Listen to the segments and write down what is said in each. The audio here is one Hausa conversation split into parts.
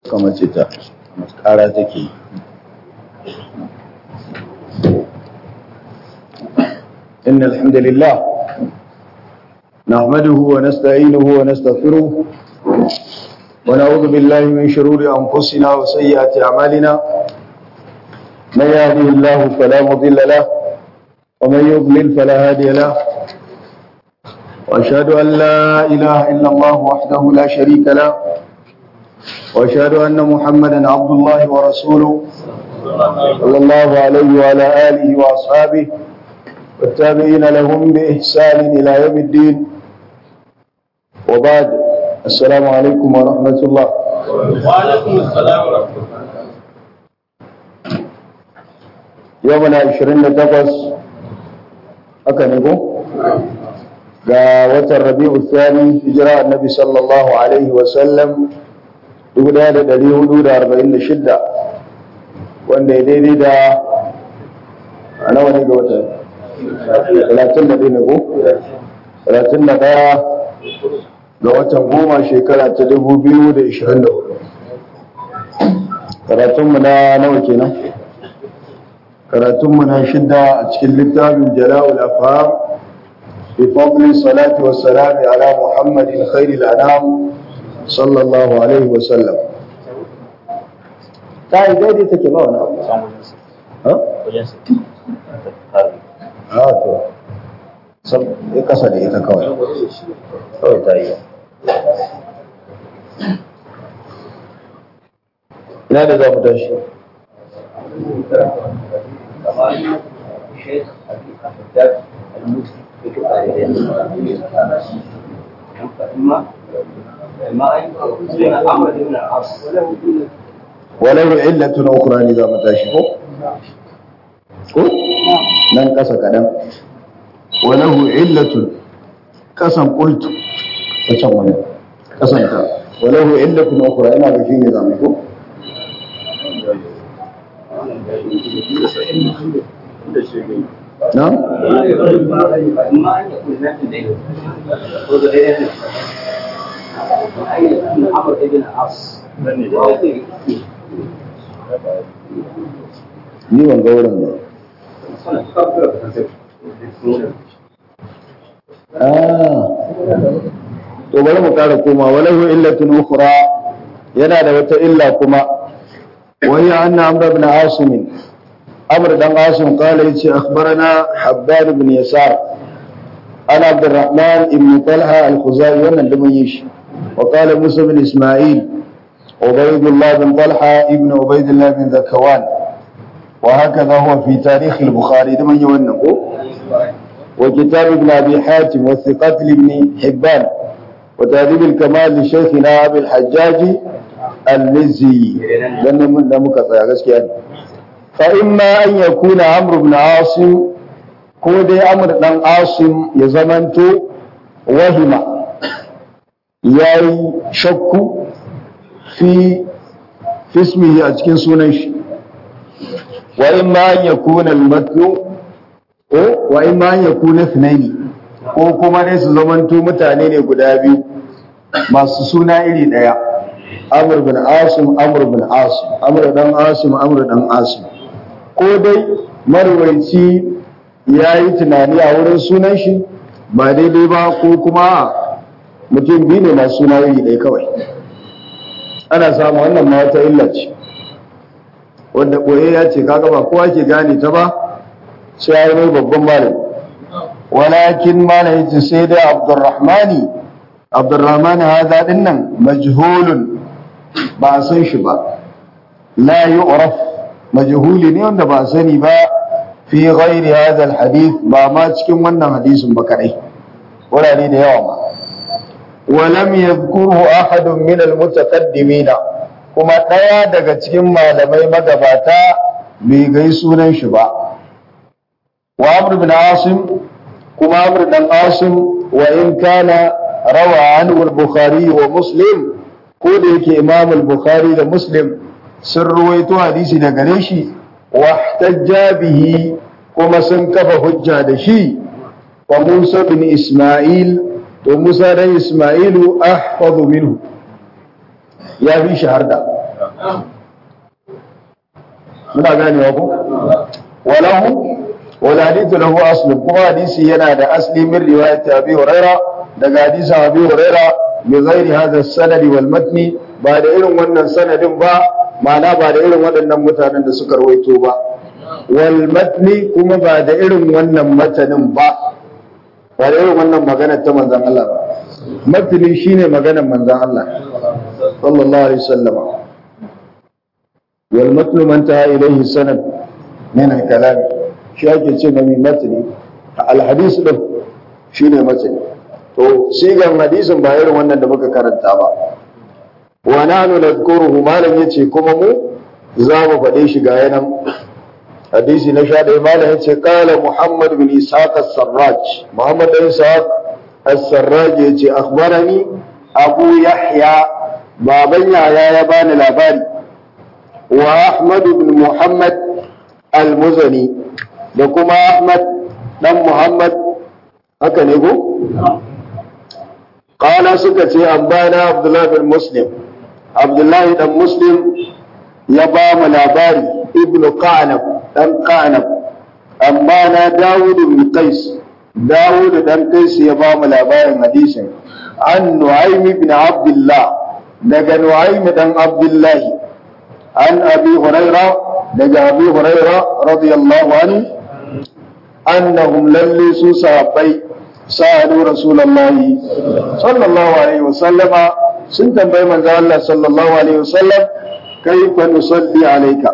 kamar ce ta kara take yi إن الحمد لله نحمده ونستعينه ونستغفره ونعوذ بالله من شرور أنفسنا وسيئات أعمالنا من يهده الله فلا مضل له ومن يضلل فلا هادي له وأشهد أن لا إله إلا الله وحده لا شريك له وأشهد أن محمدا عبد الله ورسوله صلى الله عليه وعلى آله وأصحابه والتابعين لهم بإحسان إلى يوم الدين وبعد السلام عليكم ورحمة الله وعليكم السلام ورحمة الله يومنا عشرين تقص أكنكو ga watan rabi'u thani hijira annabi sallallahu alaihi wa sallam 1446 wanda ya daidai da a nawa ne ga watan 31 ne ko 31 ga watan goma shekara ta 2024 karatunmu na nawa kenan karatunmu na shidda a cikin littafin jala'ul afham بفضل الصلاة والسلام على محمد خير الأنام صلى الله عليه وسلم ta yi daidai take ba wani abu ha? ha to sab ya kasa da ita kawai kawai ta yi ina da za mu tashi walau illatun ukhra ne za mu tashi ko ko nan kasa kadan walau illatun kasan qultu ta can wani kasan ta walau illatun ukhra ina ga shine zamu ko na ni ban ga wurin ba to bari mu kara koma walahu illatun ukhra yana da wata illa kuma wa hiya anna amr ibn asim amr dan asim qala yace akhbarana habban ibn yasar ana abd الرحمن ibn talha al-khuzai wannan da mun yi shi wa qala musa ibn isma'il عبيد الله بن طلحة ابن عبيد الله بن ذكوان وهكذا هو في تاريخ البخاري لمن يونقه وكتاب ابن أبي حاتم والثقات لابن حبان وتهذيب الكمال لشيخنا أبي الحجاج المزي لأن من دمك يعني فإما أن يكون عمرو بن عاصم كودي عمرو بن عاصم يزمنت وهم ياي شك في في اسمه أتكين سونيش وإما أن يكون المتن وإما أن يكون اثنين ko kuma ne su zamanto mutane ne guda biyu masu suna iri ɗaya amur bin asim amur bin asim amur dan asim amur dan asim ko dai marwaici ya yi tunani a wurin sunan shi ba daidai ba ko kuma mutum biyu ne masu suna iri ɗaya kawai ana samu wannan ma wata illa ce wanda koye ya ce kaga ba kowa ke gane ta ba sai ya yi mai babban malam walakin malam yace sai dai abdurrahmani abdurrahmani hada din nan majhulun ba a san shi ba la yu'raf majhuli ne wanda ba a sani ba fi ghairi hadha alhadith ba ma cikin wannan hadisin ba kadai wurare da yawa ma ولم يذكره أحد من المتقدمين kuma ɗaya daga cikin malamai magabata bai gai sunan shi ba wa amr bin asim kuma amr dan asim wa in kana rawa anhu al-bukhari wa muslim ko da yake imam al-bukhari da muslim sun ruwaito hadisi da gare shi wa ihtajja bihi kuma sun kafa hujja da shi wa musa bin isma'il to Musa dan Ismailu ahfazu minhu ya fi shaharda muna ganewa ko walahu wal hadithu lahu aslun kuma hadisi yana da asli min riwayat abi huraira daga hadisi abi huraira bi ghairi hadha sanad wal matni ba da irin wannan sanadin ba ma'ana ba da irin waɗannan mutanen da suka rawaito ba wal matni kuma ba da irin wannan matanin ba ba da irin wannan magana ta manzon Allah ba matni shine maganar manzon Allah sallallahu alaihi wasallam wal matnu man taha ilayhi sanad min al kalam shi ake ce mai matni al hadis din shine matni to sigan hadisin ba irin wannan da muka karanta ba wa nanu nadhkuruhu malam yace kuma mu za mu faɗe shi ga yanan hadisi na sha ɗaya malam yace qala muhammad bin ishaq as-sarraj muhammad bin ishaq as-sarraj yace akhbarani abu yahya baban yaya ya bani labari wa ahmad bin muhammad al-muzani da kuma ahmad dan muhammad haka ne ko qala suka ce ambana abdullah bin muslim abdullahi dan muslim ya ba mu labari ibn qanab dan qanab amma na dawud bin qais dawud dan qais ya ba mu labarin hadisin an nu'aym ibn abdullah daga nu'aym dan abdullah an abi huraira daga abi huraira radiyallahu anhu annahum lalli su sahabbai sa'alu rasulullahi sallallahu alaihi wasallama sun tambayi manzo Allah sallallahu alaihi wasallam kaifa nusalli alayka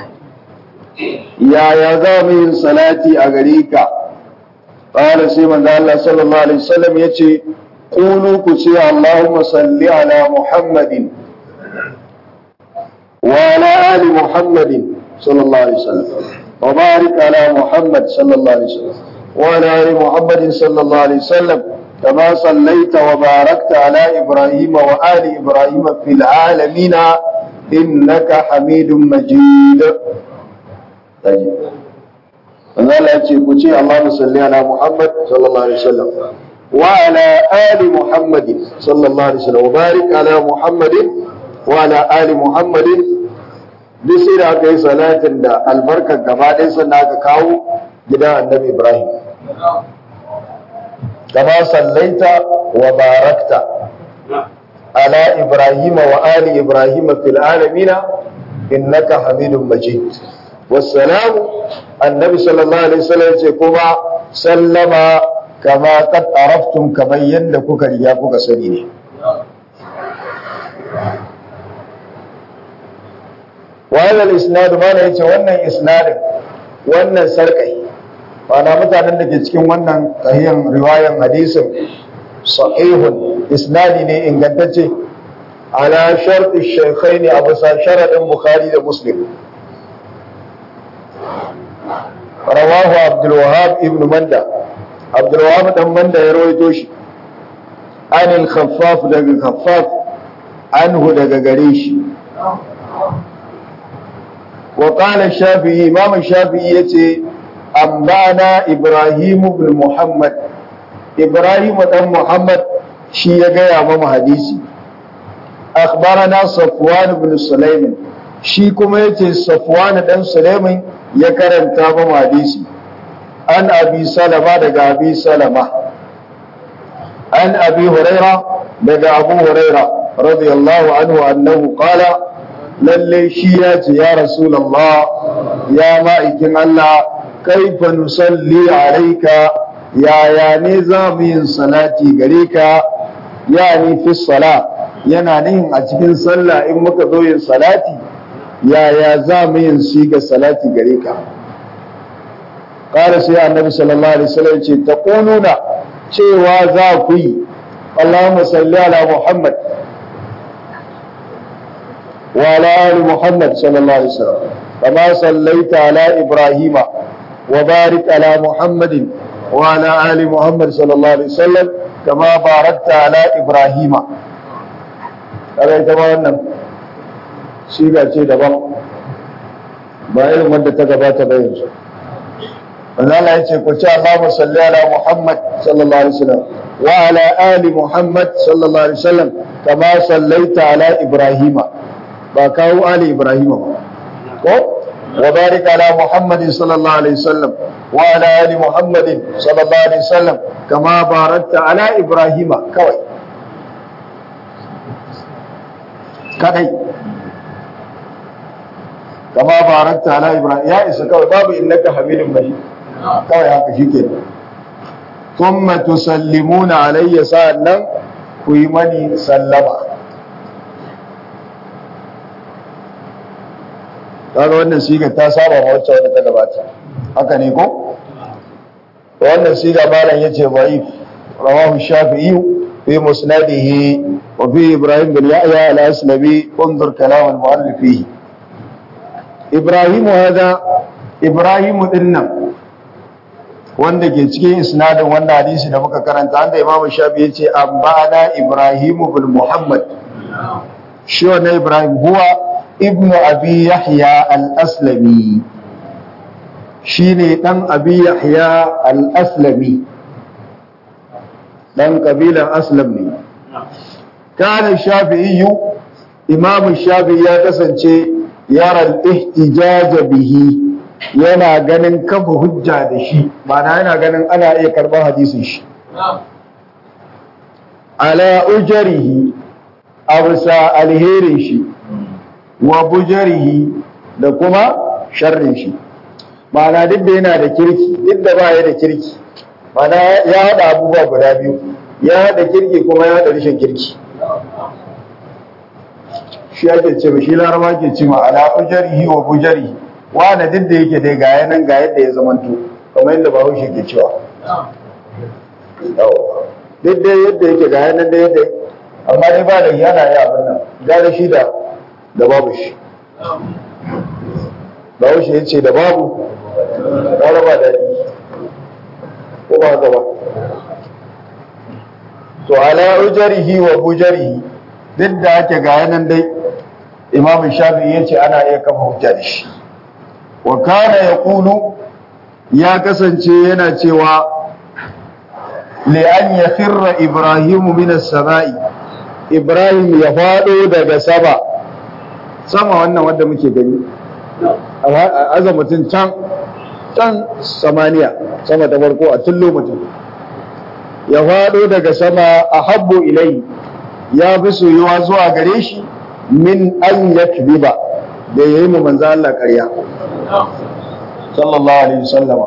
ya ya za mu yin salati a gare ka qala sai manzo Allah sallallahu alaihi wasallam yace qulu ku ce Allahumma salli ala Muhammadin wa ala ali Muhammadin sallallahu alaihi wasallam wa barik ala Muhammad sallallahu alaihi wasallam wa ala ali Muhammadin sallallahu alaihi wasallam كما صليت وباركت على إبراهيم وآل إبراهيم في العالمين إنك حميد مجيد طيب Allah ya ce ku ce Allahumma salli ala Muhammad sallallahu alaihi wasallam wa ala ali Muhammadin sallallahu alaihi wasallam wa barik ala Muhammadin wa ala ali Muhammadin duk sai da aka yi salatin da albarkar gaba ɗaya sannan aka kawo gidan annabi Ibrahim كما صليت وباركت على إبراهيم وآل إبراهيم في العالمين إنك حميد مجيد والسلام النبي صلى الله عليه وسلم كما سلم كما قد عرفتم كما يندكك رياكك سنيني وهذا الإسناد ما نيتي وانا إسناد وانا سرقي Wana mutanen da ke cikin wannan sahihan riwayan hadisin sahihun isnadi ne ingantacce ala sharti shaykhai ne a bisa sharadin bukhari da muslim rawahu abdul wahab ibn manda abdul wahab dan manda ya rawaito shi an al khaffaf daga khaffaf anhu daga gare shi wa qala shafi'i imam shafi'i yace ambana Ibrahim ibn Muhammad Ibrahim dan Muhammad shi ya gaya mamu hadisi akhbarana Safwan ibn Sulaiman shi kuma yace Safwan dan Sulaiman ya karanta mamu hadisi an Abi Salama daga Abi Salama an Abi Huraira daga Abu Huraira radiyallahu anhu annahu qala lalle shi ya ce ya Rasulullah ya ma'aikin Allah kaifa nusalli alayka yaya ne za mu yin salati gare ka yani fi sala yana nihin a cikin sallah in muka zo yin salati yaya za mu yin siga salati gare ka qala sai annabi sallallahu alaihi wasallam ce taquluna cewa za ku yi Allahumma salli ala Muhammad wa ala ali Muhammad sallallahu alaihi wasallam kama sallaita ala Ibrahima وبارك على محمد وعلى آل محمد صلى الله عليه وسلم كما باركت على إبراهيم هذا يتبع siga ce daban ba irin wanda ta gabata ba yanzu wanda Allah ya ce ku ce Allahumma salli ala Muhammad sallallahu alaihi wasallam wa ala ali Muhammad sallallahu alaihi wasallam kama sallaita ala Ibrahim ba kawo ali ibrahim ba ko wa barik ala muhammadin sallallahu alaihi wasallam wa ala ali muhammadin sallallahu alaihi wasallam kama barakta ala ibrahima kawai kadai kama barakta ala ibrahim ya isa kawai babu innaka hamidun majid kawai haka shike thumma tusallimuna alayya sa'annan ku yi mani sallama kaga wannan siga ta saba ma wacce wadda ta gabata haka ne ko wannan siga malam yace da'if rawahu shafi'i fi musnadihi wa fi ibrahim bin yahya al-aslabi انظر كلام المؤلف فيه ibrahim hada ibrahim dinnan wanda ke cikin isnadin wannan hadisi da muka karanta anda imamu shafi yace ambana ibrahim bin muhammad shi wannan ibrahim huwa ibnu abi yahya al-aslami shine dan abi yahya al-aslami dan kabilan aslam ne kana shafi'i imam shafi'i ya kasance yara al-ihtijaj bihi yana ganin kafa hujja da shi ma'ana yana ganin ana iya karban hadisin shi ala ujarihi absa alherin shi wa bujarihi da kuma sharrin shi ma'ana duk da yana da kirki duk da baya da kirki ma'ana ya haɗa abubuwa guda biyu ya haɗa kirki kuma ya haɗa rashin kirki shi ake ce shi laraba ke ce ma'ana ujarihi wa bujarihi wanda duk da yake dai ga yanan ga yadda ya zamanto kamar yadda bahaushe ke cewa duk da yadda yake ga yanan da yadda amma dai ba da yana yi abin nan gane shi da da babu shi bahaushe ya ce da babu ƙara ba daɗi ko ba gaba to ala ujarihi wa bujarihi duk da ake ga yanan dai imam shafi'i ya ce ana iya kafa hujja da shi wa kana yaqulu ya kasance yana cewa li an yakhirra ibrahim min as-sama'i ibrahim ya fado daga sama sama wannan wanda muke gani aza mutum can can samaniya sama ta farko a tullo mutum ya fado daga sama a habbu ilai ya fi soyuwa zuwa gare shi min an yakbiba da ya yi mu manzo Allah ƙarya sallallahu alaihi wasallama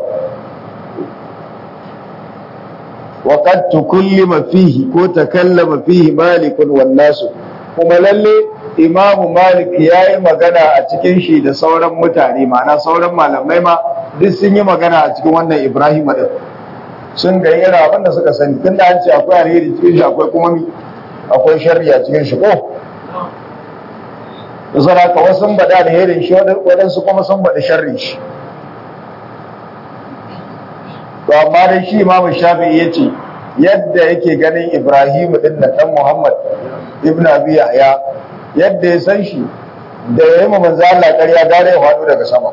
wa qad tukallima fihi ko takallama fihi malik wan nas kuma lalle imamu malik yayi magana a cikin shi da sauran mutane ma'ana sauran malamai ma duk sun yi magana a cikin wannan ibrahim din sun ga irin abin da suka sani tunda an ce akwai alheri cikin shi akwai kuma mi akwai sharri a cikin shi ko da saraka wasu sun baɗa alherin shi waɗansu kuma sun baɗi sharrin shi to amma dai shi imamu shafi'i ya ce yadda yake ganin ibrahim ɗin na ɗan muhammad ibn abi yahya yadda ya san shi da ya yi ma manzo Allah ƙarya gare ya faɗo daga sama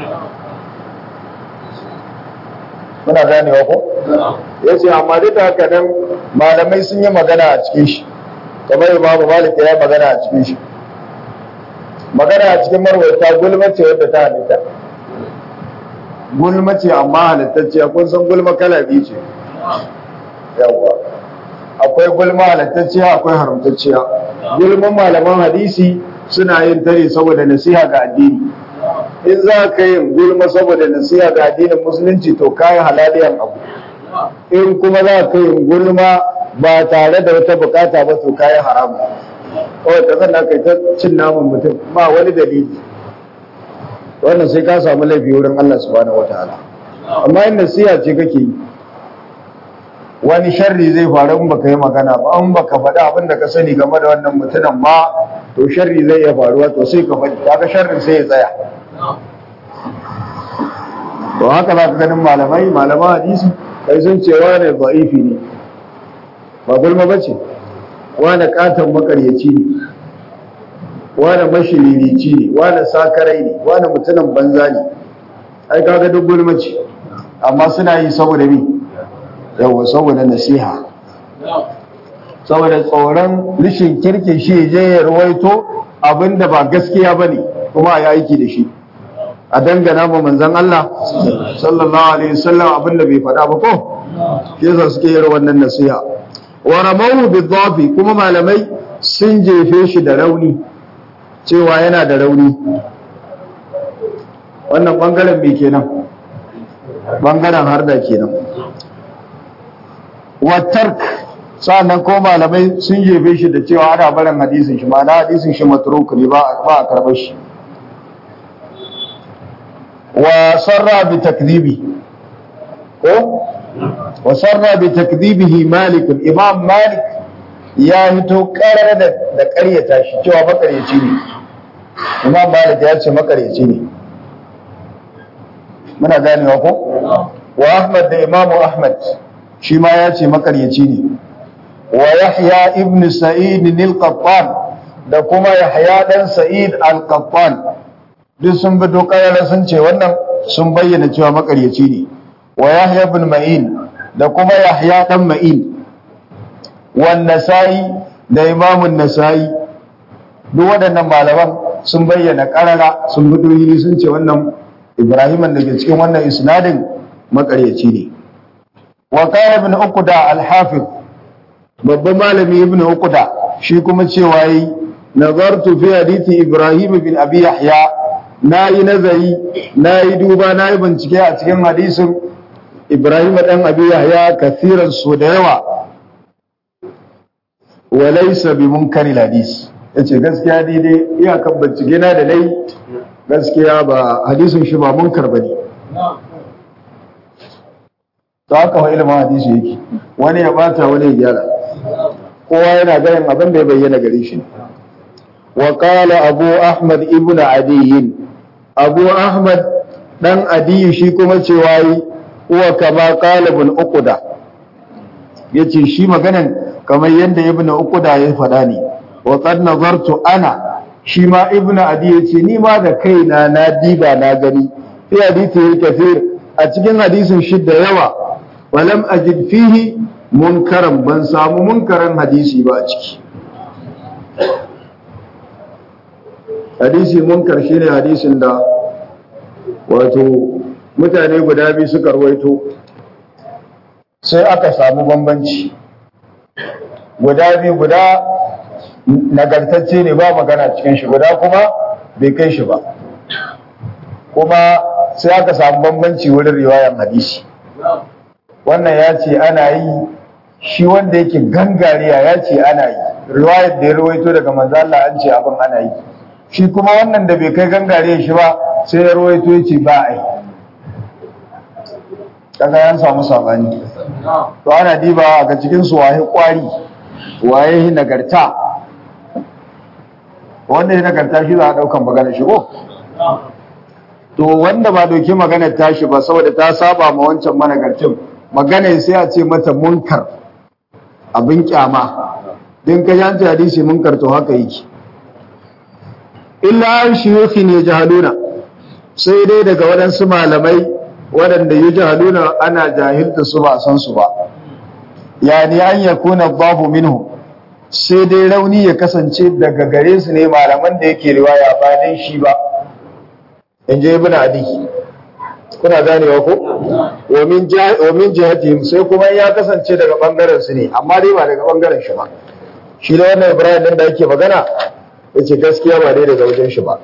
muna ganewa ko ya ce amma duk da haka nan malamai sun yi magana a cikin shi kamar imamu malik ya yi magana a cikin shi magana a cikin marwaita gulma ce wadda ta halitta gulma ce amma halittacciya kun san gulma kala biyu ce yawwa akwai gulma halittacciya akwai haramtacciya gulman malaman hadisi suna yin tare saboda nasiha ga addini in za ka yin gulma saboda nasiha ga addinin musulunci to kayi halaliyan abu in kuma za ka yin gulma ba tare da wata bukata ba to kayi haramu kawai ka zanna kai ta cin naman mutum ba wani dalili wannan sai ka samu laifi wurin Allah subhanahu wataala amma in nasiha ce kake yi wani sharri zai faru in baka yi magana ba in baka faɗi abin da ka sani game da wannan mutumin ba to sharri zai iya faruwa to sai ka faɗi kaga sharrin sai ya tsaya to haka za ka ganin malamai malaman hadisi kai sun ce wane ba'ifi ne ba gulma ba ce wane katon makaryaci ne wane mashiririci ne wane sakarai ne wane mutumin banza ne ai kaga duk gulma ce amma suna yi saboda me yawa saboda nasiha saboda tsoron rishin kirkin shi je ya ruwaito abinda ba gaskiya bane kuma a yi aiki da shi a dangana ma manzon Allah sallallahu alaihi wasallam abinda bai faɗa ba ko yasa suke yin wannan nasiha wa ramahu bidhafi kuma malamai sun jefe shi da rauni cewa yana da rauni wannan bangaren me kenan bangaren harda kenan wa tark sa'annan ko malamai sun jefe shi da cewa ana barin hadisin shi ma'ana hadisin shi matruk ne ba a karɓar shi wa sarra bi takdibi ko wa sarra bi takdibihi malik imam malik ya hito karar da da ƙaryata shi cewa makaryaci ne imam malik ya ce makaryaci ne muna ganewa ko wa ahmad da imam ahmad shi ma ya ce makaryaci ne wa yahya ibn sa'id al-qattan da kuma yahya dan sa'id al-qattan duk sun bi dokar sun ce wannan sun bayyana cewa makaryaci ne wa yahya ibn ma'in da kuma yahya dan ma'in wan nasa'i da imamun nasa'i duk waɗannan malaman sun bayyana karara sun bi dohiri sun ce wannan ibrahiman da ke cikin wannan isnadin makaryaci ne wa qala ibn uqda al-hafiz babban malami ibn uqda shi kuma cewa yi nazartu fi hadithi ibrahim bin abi yahya na yi nazari na yi duba na yi bincike a cikin hadisin ibrahim dan abi yahya kasiran so da yawa wa laysa bi munkari hadis yace gaskiya daidai iyakan bincike na da nayi gaskiya ba hadisin shi ba munkar bane ta haka wa ilimin hadisi yake wani ya bata wani ya gyara kowa yana ganin abin da ya bayyana gare shi wa qala abu ahmad ibn adiy abu ahmad dan adiy shi kuma cewa yi huwa kama qala ibn uqda yace shi maganan kamar yanda ibn uqda ya faɗa ne wa qad nazartu ana shi ma ibn adiy yace ni ma da kaina na diba na gani fi hadisi kafir a cikin hadisin shi da yawa walam ajid fihi munkaran ban samu munkaran hadisi ba a ciki hadisi munkar shine hadisin da wato mutane guda biyu suka rawaito sai aka samu bambanci guda biyu guda nagartacce ne ba magana cikin shi guda kuma bai kai shi ba kuma sai aka samu bambanci wurin riwayan hadisi wannan ya ce ana yi shi wanda yake gangariya ya ce ana yi riwayar da ya rawaito daga manzo Allah an ce abin ana yi shi kuma wannan da bai kai gangariya shi ba sai ya rawaito ya ce ba a yi kaga yan samu sabani to ana diba ga cikin su waye kwari waye nagarta wanda ya nagarta shi za a daukan magana shi ko to wanda ba doki maganar tashi ba saboda ta saba ma wancan managarcin magana sai a ce mata munkar abin kyama din ka yanci hadisi munkar to haka yake illa an shiyuki ne jahaluna sai dai daga waɗansu malamai waɗanda yi jahaluna ana jahilta su ba san su ba yani an ya kuna babu minhu sai dai rauni ya kasance daga gare su ne malaman da yake riwaya ba dan shi ba in je ibn adi kuna ganewa ko wa min jihatihim sai kuma ya kasance daga bangaren su ne amma dai ba daga bangaren shi ba shi da wannan ibrahim din da yake magana yace gaskiya ba dai daga wajen shi ba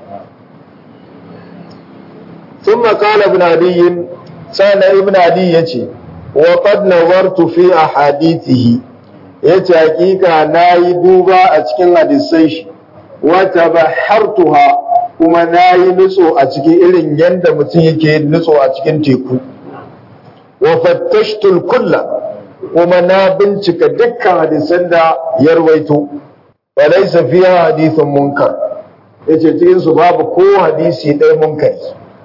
ثم قال ابن عدي سأل ابن عدي يتي وقد نظرت في أحاديثه yace hakika na yi duba a cikin hadisai shi wata bahartuha kuma na yi nutso a cikin irin yadda mutum yake nutso a cikin teku wa fattashtul kulla kuma na bincika dukkan hadisan da ya rawaito wa laysa fiha hadithun munkar yace cikin su babu ko hadisi ɗaya munkari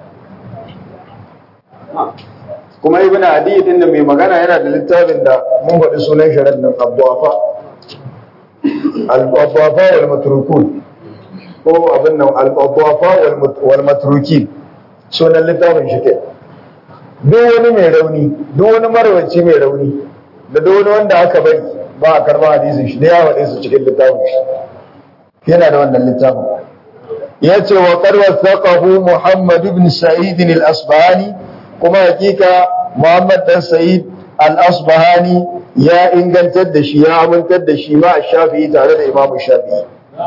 kuma ibn adi din da mai magana yana da littafin da mun faɗi sunan sharar nan abdu'afa al-abdu'afa wal matrukun ko abin nan al-abdu'afa wal matrukin sunan littafin shi ke duk wani mai rauni duk wani marwaci mai rauni da duk wani wanda aka bari ba a karba hadisin shi da ya waɗe su cikin littafin shi yana da wannan littafin yace wa qad wasaqahu Muhammad ibn Sa'id al-Asbahani kuma hakika Muhammad dan Sa'id al-Asbahani ya ingantar da shi ya amintar da shi ma Shafi'i tare da Imam Shafi'i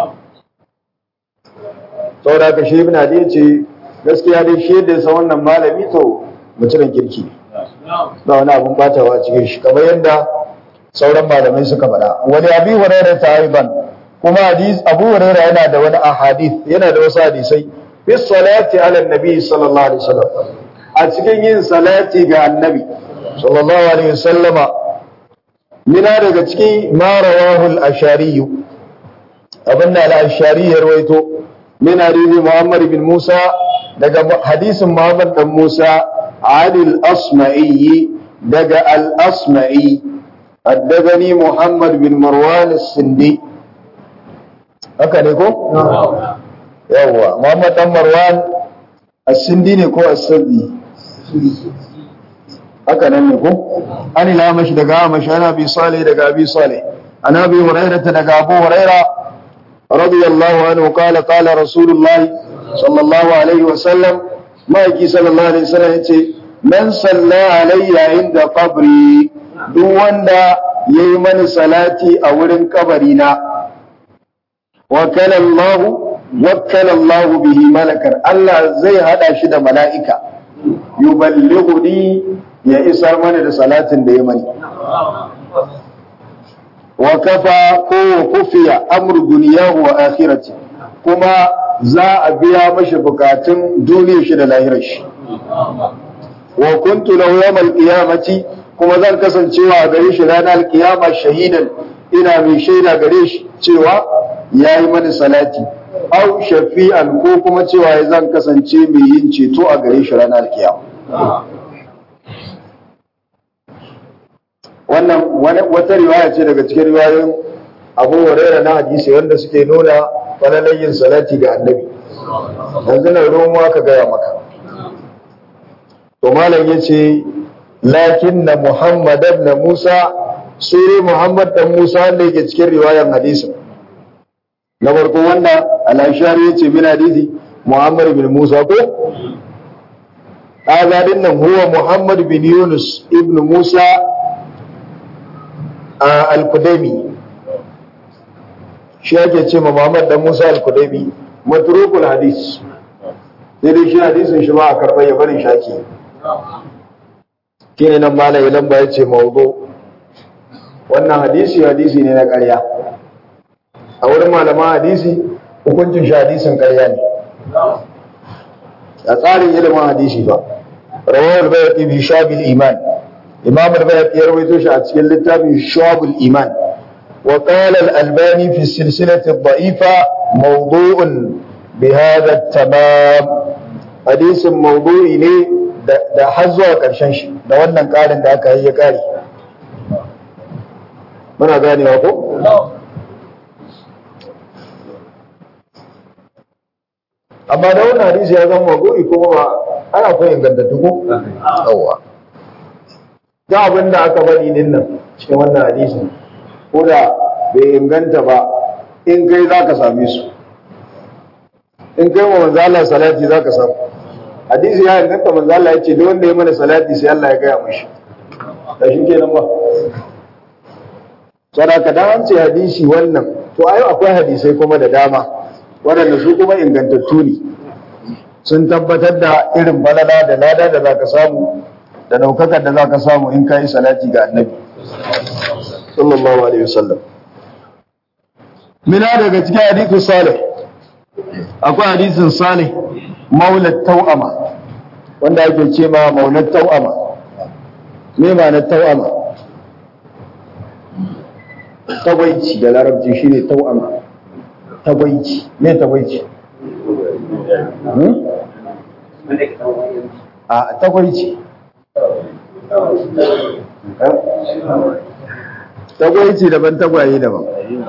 saboda ka shi ibn Adi ce gaskiya dai shi da sa wannan malami to mutumin kirki ne ba wani abun batawa cikin shi kamar yadda sauran malamai suka faɗa wani abi hurairah ta aiban kuma hadis abu hurairah yana da wani ahadith yana da wasu hadisai fi salati ala nabi sallallahu alaihi wasallam a cikin yin salati ga annabi sallallahu alaihi wasallama mina daga cikin ma rawahu al-ashari abin da al-ashari ya rawaito min hadisi muhammad bin musa daga hadisin muhammad dan musa adil asma'i daga al-asma'i حدثني محمد بن مروان السندي haka ne ko? yawwa Muhammad dan Marwan as-Sindi ne ko as-Sindi haka nan ne ko an ilamashi daga amashi ana bi salih daga abi salih an abi hurairah daga abu hurairah radiyallahu anhu qala qala rasulullah sallallahu alaihi wa sallam maiki sallallahu alaihi wasallam yace man salla alayya inda qabri duk wanda yayi mani salati a wurin kabari na wakala Allah wakala Allah bihi malakar Allah zai hada shi da mala'ika yuballighuni ya isar mana da salatin da ya mani wa kafa ko kufiya amru dunyahu wa akhirati kuma za a biya mashi bukatun duniyar shi da lahirar shi wa kuntu lahu yawmal qiyamati kuma zan kasancewa a gare shi ranar kiyama shahidan ina mai shaida gare shi cewa ya yi mani salati au shafi'an ko kuma cewa ya zan kasance mai yin ceto a gare shi ranar kiyama wannan wata riwaya ce daga cikin riwayoyin abu huraira na hadisi wanda suke nuna falalar yin salati ga annabi yanzu na ruwan ka gaya maka to malam ya ce lakin na muhammad na musa sai muhammad dan musa wanda yake cikin riwayar hadisin na farko wanda al-ashari yace min hadisi Muhammad bin Musa ko kaga din nan huwa Muhammad bin Yunus ibn Musa al-Kudaimi shi yake ce ma Muhammad dan Musa al-Kudaimi matrukul hadis sai dai shi hadisin shi ba a karɓar ya bari shaki kine nan malai lamba yace mawdu wannan hadisi hadisi ne na ƙarya a wurin malaman hadisi hukuncin shi hadisin ƙarya ne a tsarin ilimin hadisi ba rawar bayaqi bi shabil iman imam al-bayaqi ya rawaito shi a cikin littafin shabul iman wa qala al-albani fi silsilati ad-da'ifa mawdu'un bi hadha at-tamam hadisin mawdu'i ne da har zuwa ƙarshen shi da wannan ƙarin da aka yi ya ƙari muna ganewa ko amma da wannan hadisi ya zama mago'i kuma ba ana koyi ingantattu ko yawa ga abin da aka faɗi din nan cikin wannan hadisi ko da bai inganta ba in kai za ka same su in kai wa manzo Allah salati za ka samu hadisi ya inganta manzo Allah ya ce duk wanda ya mana salati sai Allah ya gaya mashi da shi kenan ba sadaka da an ce hadisi wannan to ai akwai hadisai kuma da dama waɗanda su kuma ingantattu ne sun tabbatar da irin balala da lada da za ka samu da ɗaukakar da za ka samu in ka yi salati ga annabi sallallahu alaihi wasallam mina daga cikin hadithu salih akwai hadisin salih maulat tau'ama wanda ake ce ma maulat tau'ama me ma na tau'ama tagwaici da larabci shine tau'ama tagwaici me tagwaici a tagwaici tagwaici daban tagwaye daban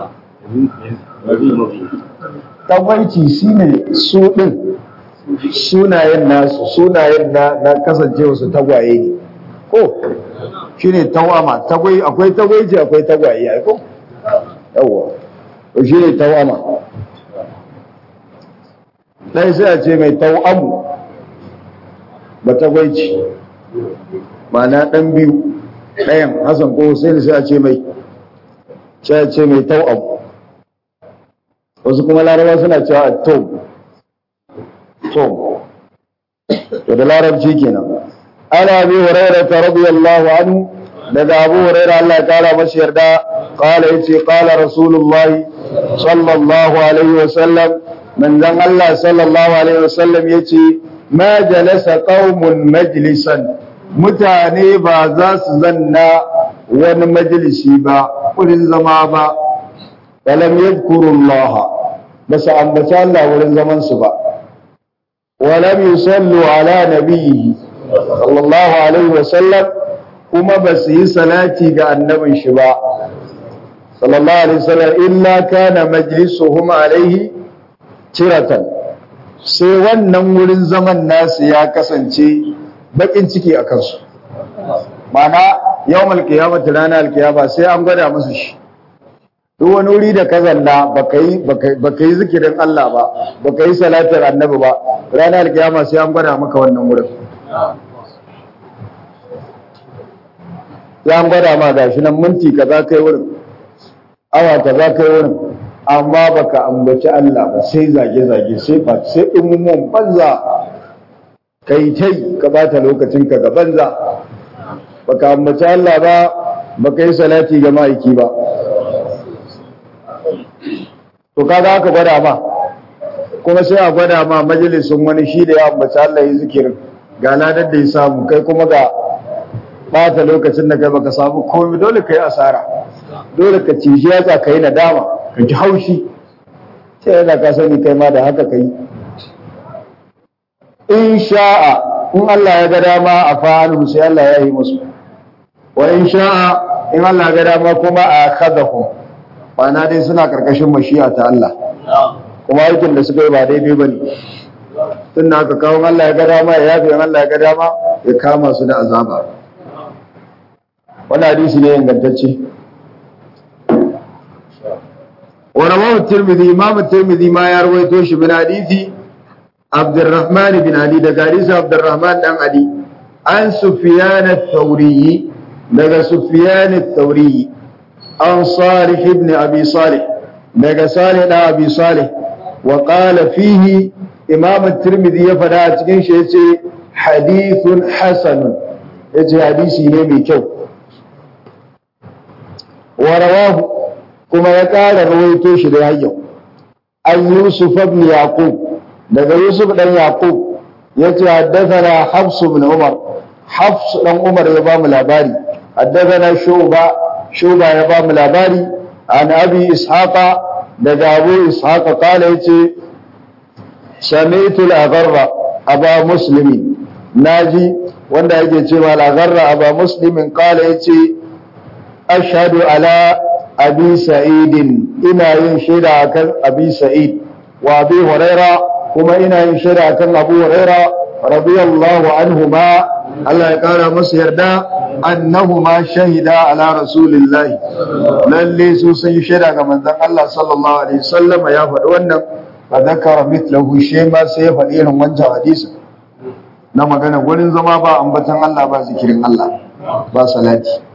tagwaici shine su din sunayen nasu sunayen na na kasancewa su tagwaye ne ko shine tawama tagwai akwai tagwaici akwai tagwaye ai ko yawa to shine tawama ɗaya sai a ce mai tau'amu ba ta gwaici ma'ana ɗan biyu ɗayan hassan ko hussein sai a ce mai sai a ce mai tau'amu wasu kuma larabawa suna cewa a tom tom to da larabci kenan ana bi hurairah radiyallahu anhu daga abu hurairah Allah ya kara masa yarda qala yace qala rasulullahi sallallahu alaihi wasallam manzon Allah sallallahu alaihi wasallam yace ma jalasa qaumun majlisan mutane ba za su zanna wani majalisi ba wurin zama ba walam yadhkurullah ba su ambaci Allah wurin zaman su ba walam yusallu ala nabiyhi sallallahu alaihi wasallam kuma ba su yi salati ga annabin shi ba sallallahu alaihi wasallam illa kana majlisuhum alaihi tiratan sai wannan wurin zaman nasu ya kasance bakin ciki a kansu mana yawmal qiyamati ranar alkiyama sai an gwada musu shi duk wani wuri da ka zanna baka yi baka yi zikirin Allah ba baka yi salatar annabi ba ranar alkiyama sai an gwada maka wannan wurin ya gwada ma gashi nan minti kaza kai wurin awa kaza kai wurin amma baka ambaci Allah ba sai zage zage sai fa sai ummun banza kai tai ka bata lokacin ka ga banza baka ambaci Allah ba baka yi salati ga ma'aiki ba to kaga aka gwada ma kuma sai a gwada ma majalisun wani shi da ya ambaci Allah ya zikirin ga ladar da ya samu kai kuma ga bata lokacin da kai baka samu komai dole kai asara dole ka ci shi yatsa kai nadama ka ji haushi sai yana ka sani kai ma da haka kai in sha'a in Allah ya ga dama a fa'alu sai Allah ya yi musu wa in sha'a in Allah ya ga dama kuma a khadahum na dai suna karkashin mashi'a ta Allah kuma aikin da suka yi ba daidai bane tun da aka kawo Allah ya ga dama ya yafe Allah ya ga dama ya kama su da azaba wani hadisi ne ingantacce wa rawahu tirmidhi imam tirmidhi ma ya rawaito shi bin hadisi abdurrahman bin ali daga hadisi abdurrahman dan ali an sufyan ath-thawri daga sufyan ath-thawri an salih ibn abi salih daga salih da abi salih wa qala fihi imam tirmidhi ya fada a cikin shi yace hadithun hasanun yace hadisi ne mai kyau ورواه كما يقال رويته شي ده يو ان يوسف بن يعقوب daga Yusuf dan Yaqub yace haddathana Hafs ibn Umar Hafs dan Umar ya ba mu labari haddathana Shuba Shuba ya ba mu labari an Abi Ishaqa daga Abu Ishaqa kala yace sami'tu al-agharra aba muslimin naji wanda yake cewa al-agharra aba muslimin kala yace ashhadu ala abi sa'idin ina yin shaida akan abi sa'id wa abi huraira kuma ina yin shaida akan abu huraira radiyallahu anhuma Allah ya kara masa yarda annahuma shahida ala rasulillahi lalle su sun yi shaida ga manzon Allah sallallahu alaihi wasallam ya faɗi wannan fa zakara mithlahu shi ma sai ya faɗi irin wancan hadisi na magana gurin zama ba ambatan Allah ba zikirin Allah ba salati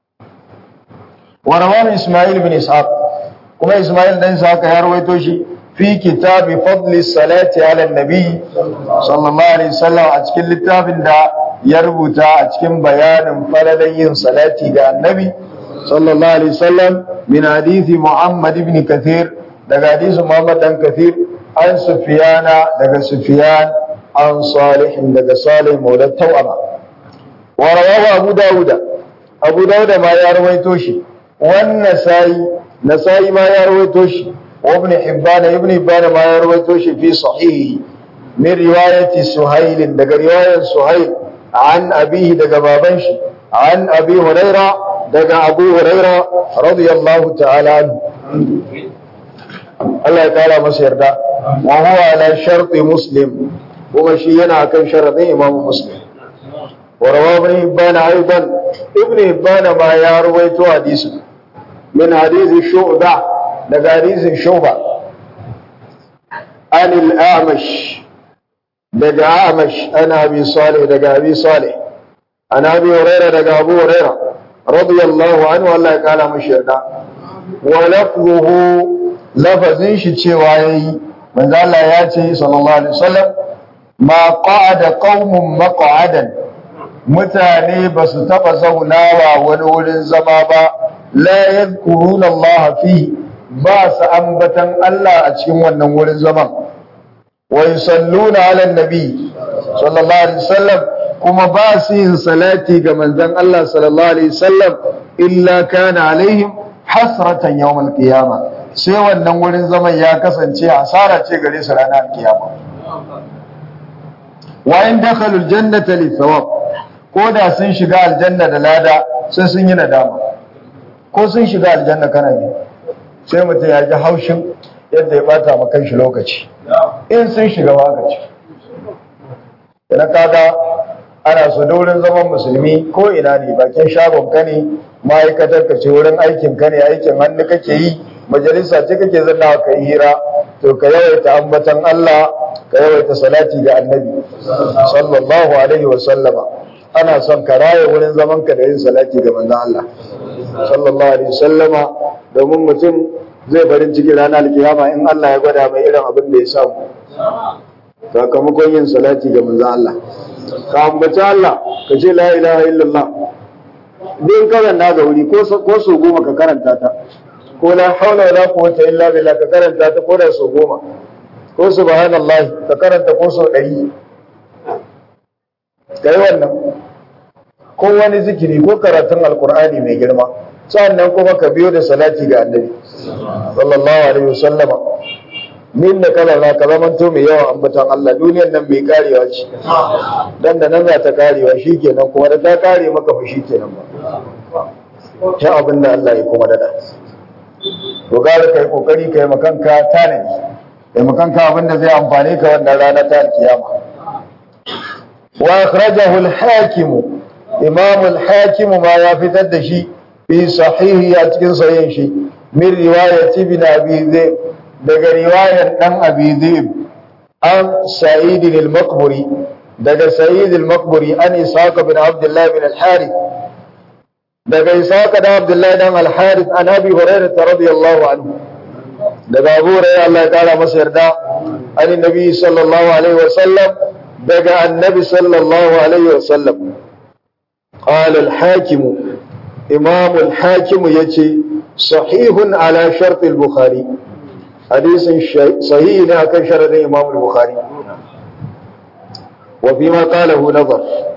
ورواه إسماعيل بن إسحاق كما إسماعيل بن إسحاق يروي شيء في كتاب فضل الصلاة على النبي صلى الله عليه وسلم أتكلم لتاب دا يربط أتكلم بيان فلدين صلاة على النبي صلى الله عليه وسلم من حديث محمد بن كثير daga حديث محمد بن كثير عن سفيان daga سفيان عن صالح daga صالح مولى التوأمة ورواه أبو داود أبو داود ما يروي شيء والنسائي نسائي ما يرويتوش وابن حبان ابن حبان ما يرويتوش في صحيحه من رواية سهيل دق رواية سهيل عن أبيه دق بابنش عن أبي هريرة دق أبو هريرة رضي الله تعالى عنه الله تعالى مسير دا وهو على شرط مسلم ومشينا كان شرط إمام مسلم ورواه ابن حبان أيضا ابن حبان ما يرويتو حديثه من حديث شعبة daga hadisin shuba anil a'mash daga a'mash ana abi salih daga abi salih ana abi hurairah daga abu hurairah radiyallahu anhu Allah ya kala mashi yarda wa lafzuhu lafazin shi cewa yayi manzo Allah ya ce sallallahu alaihi wasallam ma qa'ada qaumun maq'adan mutane ba su taba zaunawa wani wurin zama ba la yadhkuruna Allah fi ba su ambatan Allah a cikin wannan wurin zaman wa yusalluna ala nabi sallallahu alaihi wasallam kuma ba su yin salati ga manzon Allah sallallahu alaihi wasallam illa kana alaihim hasratan yawmal qiyama sai wannan wurin zaman ya kasance asara ce gare su ranar kiyama wa in dakhalu aljannata li thawab ko da sun shiga aljanna da lada sai sun yi nadama ko sun shiga aljanna kana ne sai mutum ya ji haushin yadda ya bata ma kanshi lokaci in sun shiga wakaci idan kaga ana so da wurin zaman musulmi ko ina ne bakin shagon ka ne ma'aikatar ka ce wurin aikin ka ne aikin hannu kake yi majalisa ce kake zanna ka yi hira to ka yawaita ambatan Allah ka yawaita salati ga annabi sallallahu alaihi wa sallama ana son ka raya wurin zaman ka da yin salati ga manzon Allah sallallahu alaihi wa sallama domin mutum zai farin ciki ranar alkiyama in Allah ya gwada mai irin abin da ya samu sakamakon yin salati ga manzon Allah ka ambaci Allah ka ce la ilaha illallah din karanta ga wuri ko ko so goma ka karanta ta ko la haula wala quwwata illa billah ka karanta ta ko da so goma ko subhanallah ka karanta ko so 100 kai wannan ko wani zikiri ko karatun alqur'ani mai girma sannan kuma ka biyo da salati ga annabi sallallahu alaihi wasallama min da kala na ka zamanto mai yawan ambatan Allah duniyar nan mai karewa ce dan da nan za ta karewa shikenan kuma da ta kare maka fa shikenan ba ta abin da Allah ya kuma dada to gara kai kokari kai makanka tanadi kai makanka abin da zai amfane ka wannan rana ta kiyama wa akhrajahu al-hakim imam al-hakim ma ya fitar da shi fi sahihi a cikin sahihin shi min riwayat ibn abi zaid daga riwayar dan abi zaid an sa'id al-maqburi daga sa'id al-maqburi an isaq bin abdullah bin al-harith daga isaq da abdullah dan al-harith an abi hurairah radiyallahu anhu daga abu hurairah Allah ya kara masa yarda an nabi sallallahu alaihi wa sallam daga annabi sallallahu alaihi wa sallam قال الحاكم إمام الحاكم يتي صحيح على شرط البخاري حديث صحيح كان شرط إمام البخاري وفيما قاله نظر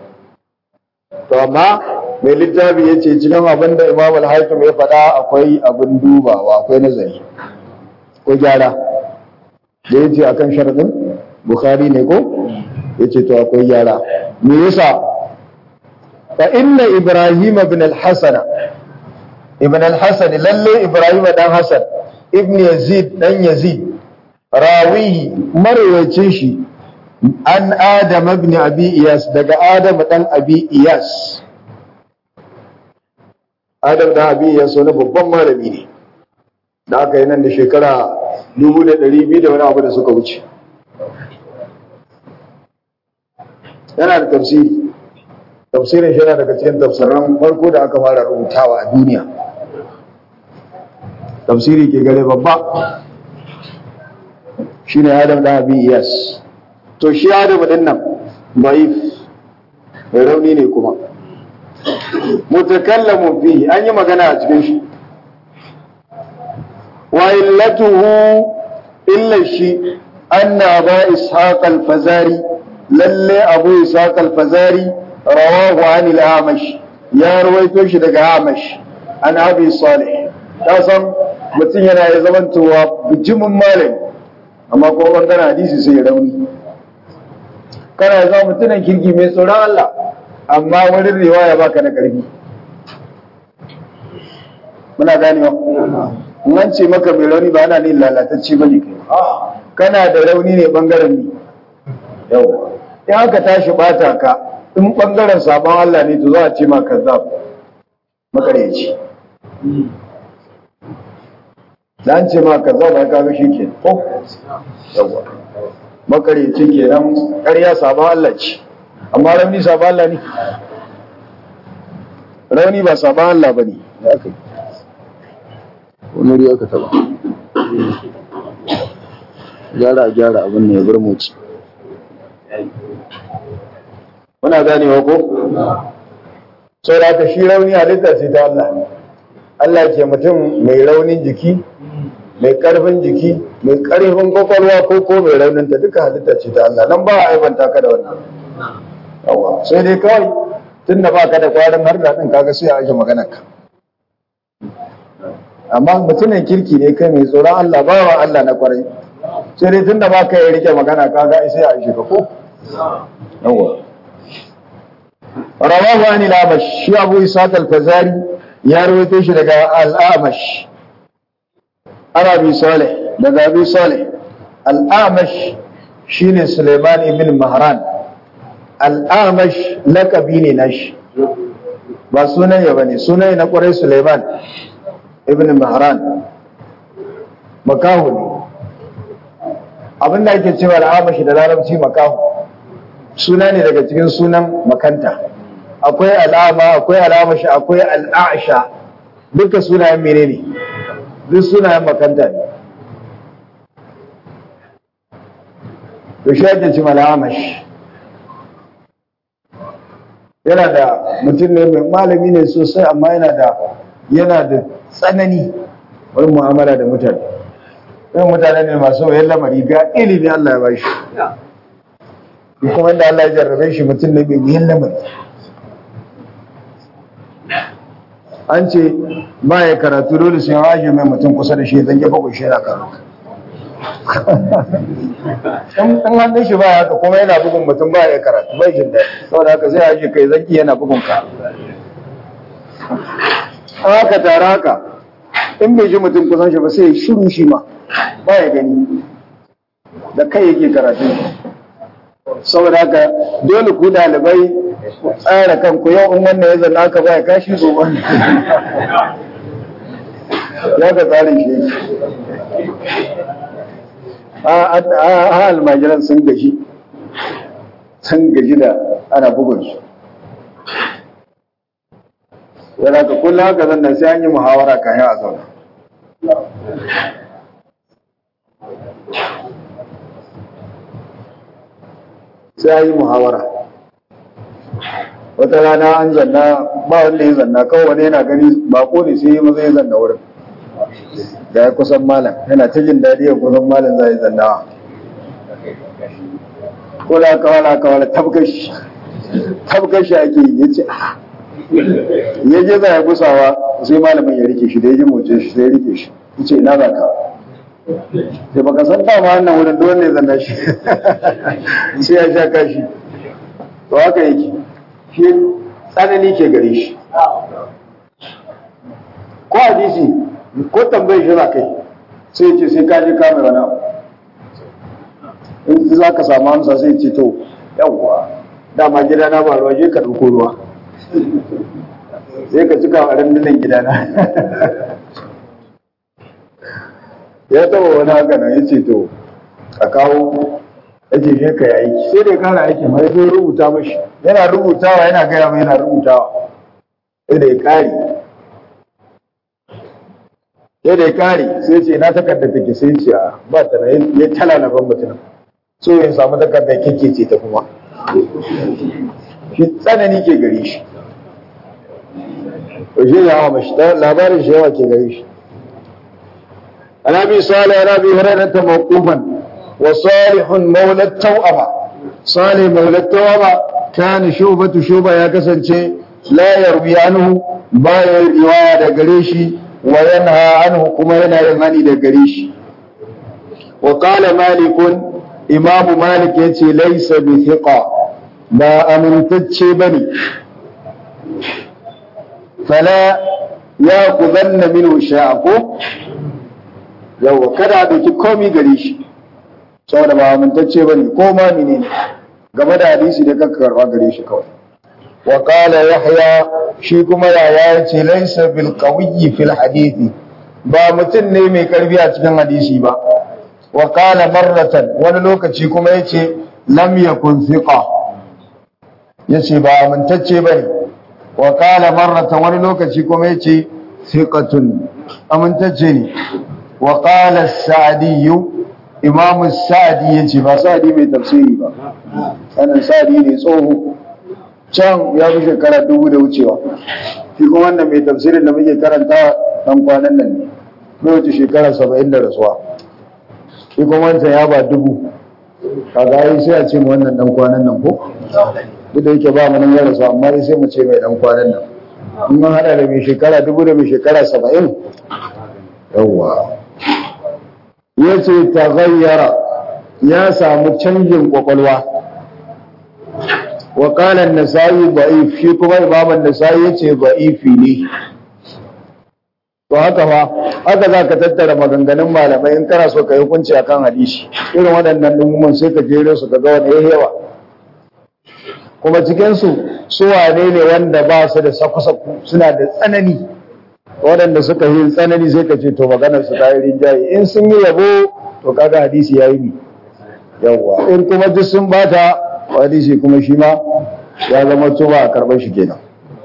فما mai littafi ya ce cikin abin da imam al-hakim ya faɗa akwai abin dubawa akwai nazari ko gyara da ya ce a kan sharaɗin bukhari ne ko ya ce to akwai gyara me yasa fa inna ibrahim ibn al-hasan ibn al-hasan lalle ibrahim dan hasan ibn yazid dan yazid rawihi marwayacin shi an adam ibn abi iyas daga adam dan abi iyas adam dan abi iyas wani babban malami ne da aka yi nan da shekara 2200 da wani abu da suka wuce yana da tafsiri tafsirin shi yana daga cikin tafsiran farko da aka fara rubutawa a duniya tafsiri ke gare babba shine Adam da Abi Iyas to shi Adam din nan daif mai rauni ne kuma mutakallamun fihi an yi magana a cikin shi wa illatuhu illa shi anna ba ishaq al-fazari lalle abu ishaq al-fazari rawahu an al-amash ya rawaito shi daga amash an abi salih ta san mutum yana ya zamantowa bijimin malami amma ko bangaren hadisi sai rauni kana ya zama mutumin kirki mai tsoron Allah amma wurin riwaya baka da karfi muna ganewa in an ce maka mai rauni ba ana ne lalatacce ba ne kai kana da rauni ne bangaren ne yau in aka tashi bata ka in bangaren sabon Allah ne to za a ce ma kazzab makareci da an ce ma ka zauna ka ga shi ke ko yawa makareci kenan ƙarya sabon Allah ce amma rauni sabon Allah ne rauni ba sabon Allah ba ne da aka yi wani wuri aka taba gyara a gyara abin ne ya bar moci muna ganewa ko sau da aka shi rauni halitta ce ta Allah Allah ke mutum mai raunin jiki mai karfin jiki mai karfin kwakwalwa ko ko mai raunin ta duka halitta ce ta Allah nan ba a aibanta ka da wannan yawa sai dai kawai tun da ba ka da kwarin har da ɗin kaga sai a aje maganar ka amma mutumin kirki ne kai mai tsoron Allah ba wa Allah na kwarai sai dai tun da ba ka yi rike magana kaga sai a aje ka ko yawa rawahu an al-amash shi abu isaq al-fazari ya rawaito shi daga al-amash ana bi salih daga abi salih al-amash shine suleiman ibn mahran al-amash laqabi ne nashi ba sunan ya bane sunan na kwarai suleiman ibn mahran makahu ne abinda ake cewa al-amash da larabci makahu suna ne daga cikin sunan makanta akwai al'ama akwai al'amashi akwai al'asha duka sunayen menene duk sunayen makanta ne to shi ake cima al'amashi yana da mutum ne mai malami ne sosai amma yana da yana da tsanani wani mu'amala da mutane yan mutane ne masu wayan lamari ga ilimi Allah ya bashi kuma inda Allah ya jarrabe shi mutum ne mai wuyan lamari an ce ba ya karatu dole sai waje mai mutum kusa da shi zan gefa kushe yana karatu in hannun shi ba haka kuma yana bugun mutum ba ya karatu bai jin daɗi saboda haka zai haje kai zaki yana bugun ka haka tare haka in bai ji mutum kusan shi ba sai shiru shi ma ba ya gani da kai yake karatu saboda haka dole ku dalibai tsara kanku yau in wannan ya zanna aka baya kashi gobe ya ka tsarin shi a almajiran sun gaji sun gaji da ana bugun su yana ka kullum haka zanna sai an yi muhawara kayan a zauna sai an yi muhawara wata rana an zanna ba wanda ya zanna kawai wani yana gani bako ne sai maza ya zanna wurin da ya kusan malam yana ta jin daɗi ya kusan malam za ya zanna ko da aka wala aka wala tabkashi tabkashi ake yi ya ce ya je za ya gusawa sai malamin ya rike shi da ya ji moce shi sai ya rike shi ya ce ina za ka sai baka san dama wannan wurin duk wanda ya zanna shi sai ya sha kashi to haka yake shi tsanani ke gare shi ko hadisi ko tambayi shi za kai sai ce sai ka je ka mai wani abu in za ka samu amsa sai ce to yawwa dama gidana ba ruwa je ka ɗauko ruwa sai ka cika a rundunan gidana ya taba wani haka nan ya ce to a kawo ya ce shi ka yi aiki sai da ya kara aiki mai zai rubuta mashi yana rubutawa yana gaya mai yana rubutawa sai da ya kare sai da ya kare sai ce na takarda take sai ce a ba ta na ya tala na ban mutum so ya samu takarda kike ce ta kuma shi tsanani ke gare shi shi ya hawa mashi labarin shi yawa ke gare shi عن ابي صالح عن ابي هريره موقوفا وصالح مولى التوأمة صالح مولى التوأمة كان شوبة شوبة يا كسنشي لا يروي عنه باية الرواية دقريشي وينهى عنه كما ينهى ينهني دقريشي وقال مالك إمام مالك يتي ليس بثقة ما أمنتتشي بني فلا يأخذن منه شاءكم yawwa kada a ɗauki komi gare shi saboda ba amintacce ba ne ko ma ne game da hadisi da kanka karɓa gare shi kawai wa qala yahya shi kuma yaya ya ce laysa bil qawiyyi fil hadithi ba mutum ne mai karfi a cikin hadisi ba wa qala marratan wani lokaci kuma yace lam yakun thiqa yace ba amintacce bane wa qala marratan wani lokaci kuma yace thiqatun amintacce ne wa qala as-sa'di imam as-sa'di yace ba sa'di mai tafsiri ba sanan sa'di ne tsoho can ya fi shekara dubu da wucewa shi kuma wannan mai tafsirin da muke karanta dan kwanan nan ne bai wuce shekara saba'in da rasuwa shi kuma wancan ya ba dubu kaga ai sai a ce mu wannan dan kwanan nan ko duk da yake ba mu nan ya rasu amma dai sai mu ce mai dan kwanan nan in mun hada da mai shekara dubu da mai shekara saba'in yawwa ya ce ta ya samu canjin kwakwalwa wa qala an-nasa'i da'if shi kuma imam an-nasa'i yace da'ifi ne to haka fa haka zaka tattara maganganun malamai in kana so ka yi hukunci akan hadisi irin waɗannan dumuman sai ka jere su ka ga wani yayi yawa kuma cikin su su wane ne wanda ba su da saku-saku suna da tsanani waɗanda suka yi tsanani sai ka ce to maganar su ta yi rinjaye in sun yi yabo to kaga hadisi yayi ni yawwa in kuma duk sun bata hadisi kuma shi ma ya zama tuba a karɓar shi kenan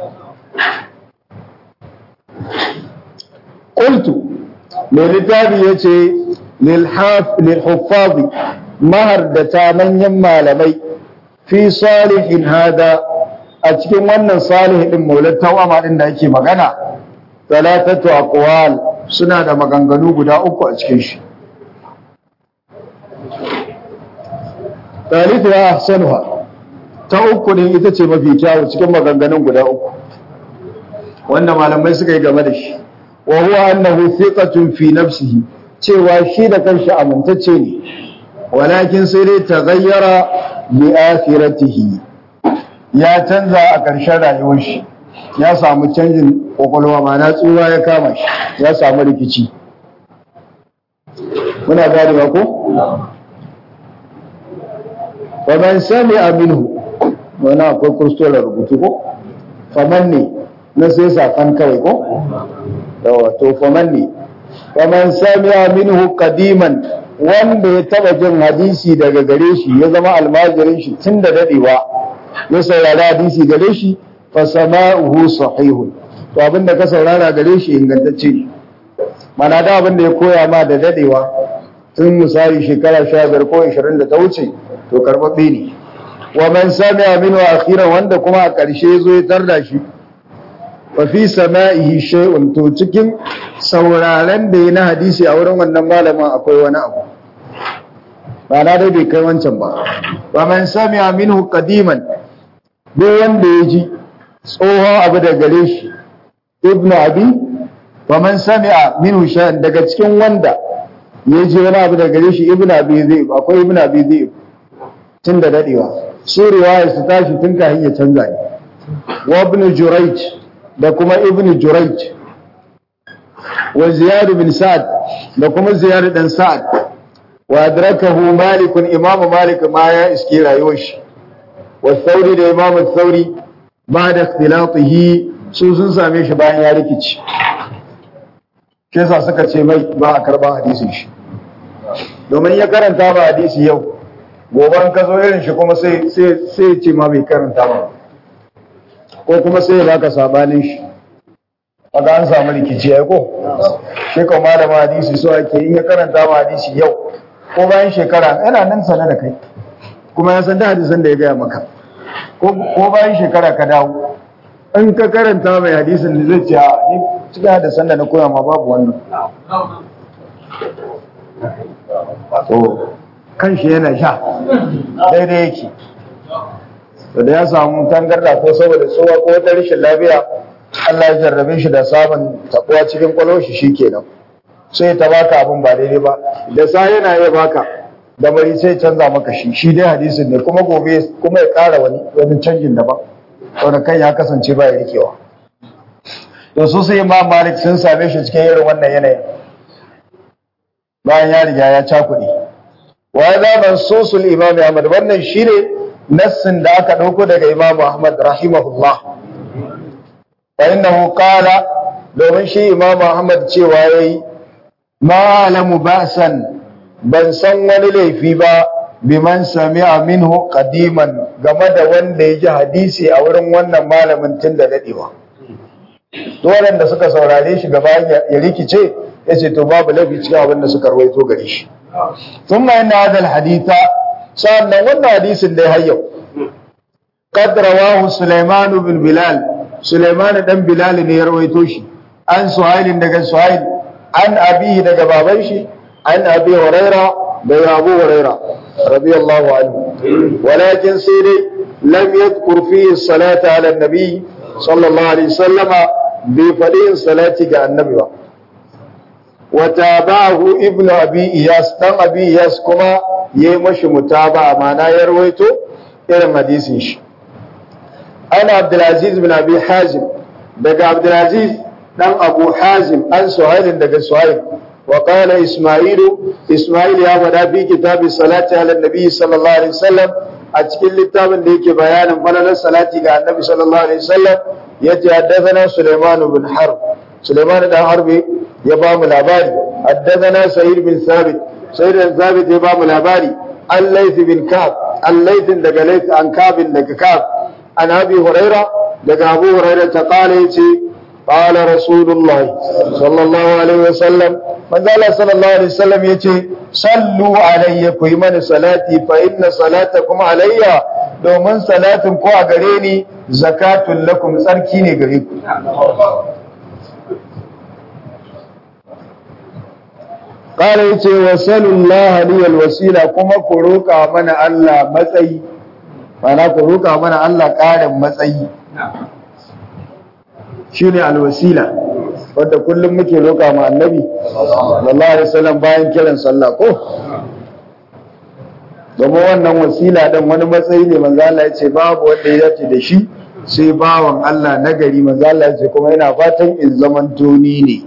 qultu mai littafi ya ce lilhuffazi mahardata manyan malamai fi salihin hada a cikin wannan salihin din maulat tawama din da ake magana talatatu aqwal suna da maganganu guda uku a cikin shi talifu ya ahsanuha ta uku ne ita ce mafi kyawu cikin maganganun guda uku wanda malamai suka yi game da shi wa huwa annahu thiqatun fi nafsihi cewa shi da kanshi amintacce ne walakin sai dai taghayyara li akhiratihi ya canza a ƙarshen rayuwar shi ya samu canjin kwakwalwa mana tsura ya kama shi ya samu rikici muna gane ba ko wa man sami'a minhu wani akwai kurstolar rubutu ko faman ne na sai safan kawai ko yawa to faman ne faman sami'a minhu qadiman wanda ya taba jin hadisi daga gare shi ya zama almajirin shi tun da dadewa ya saurari hadisi gare shi fa sama'uhu sahihun to abinda ka saurara gare shi ingantacce ne mana da abinda ya koya ma da dadewa tun misali shekara 15 ko 20 da ta wuce to karbabbe ne wa man sami'a minhu akhiran wanda kuma a ƙarshe zo ya tarda shi fa fi sama'ihi shay'un to cikin sauraren da ya na hadisi a wurin wannan malamin akwai wani abu ba na dai bai kai wancan ba wa man sami'a minhu qadiman duk wanda ya ji tsohon abu da gare shi ibnu abi wa man sami'a minhu shay'an daga cikin wanda ya ji wani abu da gare shi ibnu abi zai akwai ibnu abi zai tun da dadewa su riwaya su tashi tun kafin ya canza ne wa ibnu jurayj da kuma ibnu jurayj wa ziyad bin sa'ad da kuma ziyad dan sa'ad wa adrakahu malik imam malik ma ya iske rayuwar shi wa thawri da imam thawri ba da ikhtilatihi su sun same shi bayan ya rikici shi yasa suka ce mai ba a karban hadisin shi domin ya karanta ba hadisi yau goban ka zo irin shi kuma sai sai sai ce ma bai karanta ba ko kuma sai ya baka sabanin shi kaga an samu rikici ai ko shi ko malama hadisi so ake in ya karanta ma hadisi yau ko bayan shekara yana nan sana da kai kuma ya san da hadisan da ya gaya maka ko bayan shekara ka dawo in ka karanta mai hadisin da zai ce a ni cikin hadisan da na koya ma babu wannan to kan shi yana sha daidai yake to da ya samu tangarda ko saboda tsowa ko wata rashin lafiya Allah ya jarrabe shi da samun tabuwa cikin kwalwar shi shikenan sai ta baka abin ba daidai ba da sa yana iya baka da bari sai canza maka shi shi dai hadisin ne kuma gobe kuma ya ƙara wani wani canjin daban wanda kan ya kasance ba ya rikewa to su sai imam malik sun same shi cikin irin wannan yanayin bayan ya riga ya cakuɗe wa za mansusul imam ahmad wannan shine nassin da aka ɗauko daga imam ahmad rahimahullah fa innahu qala domin shi imam ahmad cewa yayi ma alamu ba'san ban san wani laifi ba biman sami'a minhu qadiman game da wanda ya ji hadisi a wurin wannan malamin tun da dadewa duk da suka saurare shi gaba ya rikice ya ce to babu laifi cikin abin da suka rawaito gare shi thumma inna hadha alhaditha sannan wannan hadisin dai har yau qad rawahu sulaiman bin bilal sulaiman dan bilal ne ya rawaito shi an suhailin daga suhail an abihi daga baban shi an abi huraira daga abu huraira radiyallahu anhu walakin sai dai lam yadhkur fihi salata ala nabi sallallahu alaihi wasallama bai faɗi yin salati ga annabi ba wata ba'ahu ibn abi iyas dan abi iyas kuma yayi mashi mutaba ma'ana ya rawaito irin hadisin shi ana abdulaziz bin abi hazim daga abdulaziz dan abu hazim an suhailin daga suhail wa qala isma'ilu isma'il ya faɗa fi kitabi salati ala nabi sallallahu alaihi wasallam a cikin littafin da yake bayanin falalar salati ga annabi sallallahu alaihi wasallam yace haddathana sulaiman bin harb sulaiman dan harbi ya ba mu labari haddathana sa'id bin sabit sa'id bin sabit ya ba mu labari al-layth bin kab al-layth daga layth an kab daga kab an abi huraira daga abu huraira ta kala yace qala rasulullahi sallallahu alaihi wasallam manzo Allah sallallahu alaihi wasallam yace sallu alayya ku yi mani salati fa inna salatakum alayya domin salatin ko a gare ni zakatun lakum tsarki ne gare ku qala yace wa sallallahu alaihi wasila kuma ku roka mana Allah matsayi mana ku roka mana Allah ƙarin matsayi shine alwasila wanda kullum muke roka ma annabi sallallahu alaihi wasallam bayan kiran sallah ko domin wannan wasila dan wani matsayi ne manzo Allah ya ce babu wanda ya dace da shi sai bawan Allah nagari manzo Allah ya ce kuma yana fatan in zaman toni ne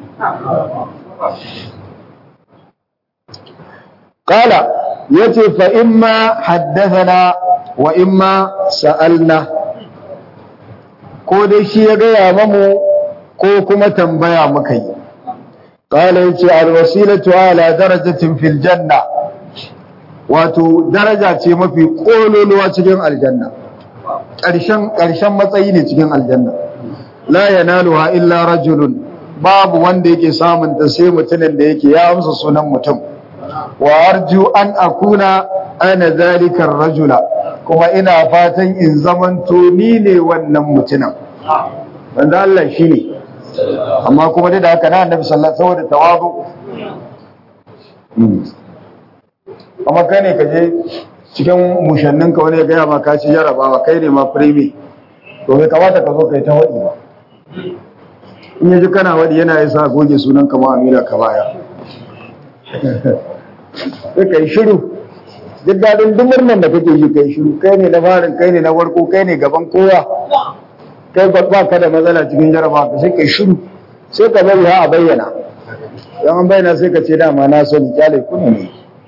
qala yace fa imma haddathana wa imma sa'alna ko dai shi ya gaya mamu ko kuma tambaya muka yi qala yace alwasilatu ala darajatin fil janna wato daraja ce mafi kololuwa cikin aljanna ƙarshen ƙarshen matsayi ne cikin aljanna la yanaluha illa rajulun babu wanda yake samun ta sai mutumin da yake ya amsa sunan mutum wa arju an akuna ana zalikar rajula kuma ina fatan in zamanto ni ne wannan mutumin wanda Allah shi ne amma kuma da haka na annabi sallallahu alaihi wasallam saboda tawazu amma kai ne ka je cikin mushannin ka wani ya gaya ma ka ci jarabawa kai ne ma primi to bai kamata ka zo kai ta waɗi ba in yaji kana waɗi yana yasa goge sunan ka ma amina ka baya sai kai shiru duk daɗin duk murnan da kake yi kai shiru kai ne na farin kai ne na farko kai ne gaban kowa kai ba ka da matsala cikin jarabawa ka sai kai shiru sai ka bari ha a bayyana don an bayyana sai ka ce dama na sani kyale kuni ne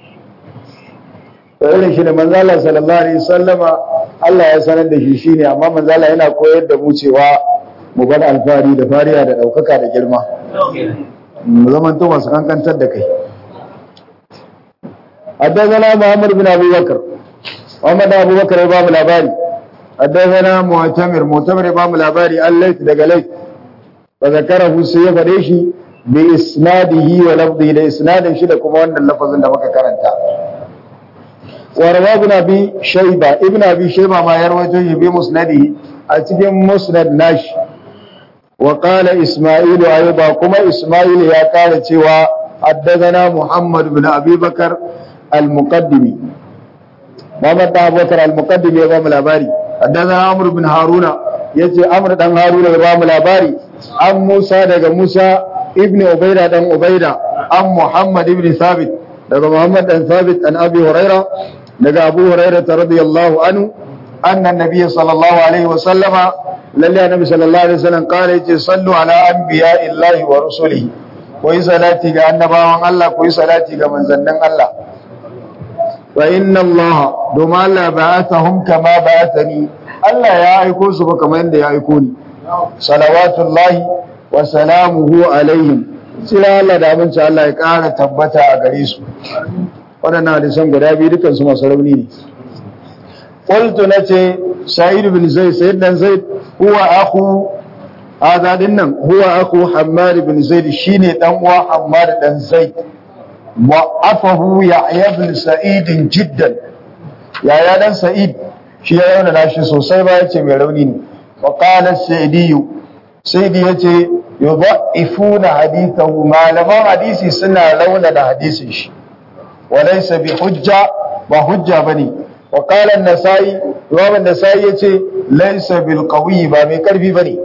to irin shi da manzala sallallahu alaihi sallama Allah ya sanar da shi shine amma manzala yana koyar da mu cewa mu bar alfari da fariya da daukaka da girma mu zaman to masu kankantar da kai حدثنا محمد بن ابي بكر محمد ابو بكر امام الاباري حدثنا معتمر معتمر امام الاباري الليث دغ ليث فذكره سي فديشي باسناده ولفظه ده اسنادin shi da kuma wannan lafazin da muka karanta وروى ابن ابي شيبه ابن ابي شيبه ما يروي به بمسنده a cikin musnad nashi وقال اسماعيل ايضا كما اسماعيل يا قال cewa حدثنا محمد بن ابي بكر المقدمي محمد بن ابي بكر المقدمي ya bamu labari حدثنا عمرو بن هارون yace amr dan haruna ya bamu labari an musa daga musa ibn ubaida dan ubaida an muhammad ibn thabit daga muhammad dan thabit an abi huraira daga abu huraira radiyallahu anhu anna nabiy sallallahu alaihi wa sallama lalle annabi sallallahu alaihi wasallam kare yace sallu ala anbiya'illahi wa rusulihi ku yi salati ga annabawan Allah ku yi salati ga manzannin Allah wa inna Allah domin Allah ba'athahum kama ba'athani Allah ya aiko su ba kamar yadda ya aiko ni salawatullahi wa salamuhu alaihim tsira Allah da abinci Allah ya ƙara tabbata a gare su waɗannan hadisan guda biyu dukansu masu rauni ne qultu nace sa'id bin zaid sayyid dan zaid huwa akhu hada dinnan huwa akhu hammad bin zaid shine dan uwa hammad dan zaid wa'afahu ya'ya bin sa'id jiddan yaya dan sa'id shi ya yauna nashi sosai ba yace mai rauni ne wa qala sa'idi sa'idi yace yudha'ifuna hadithahu malaman hadisi suna rauna da hadisin shi walaysa bi hujja ba hujja bane wa qala an-nasai imam an-nasai yace laysa bil qawi ba mai karfi bane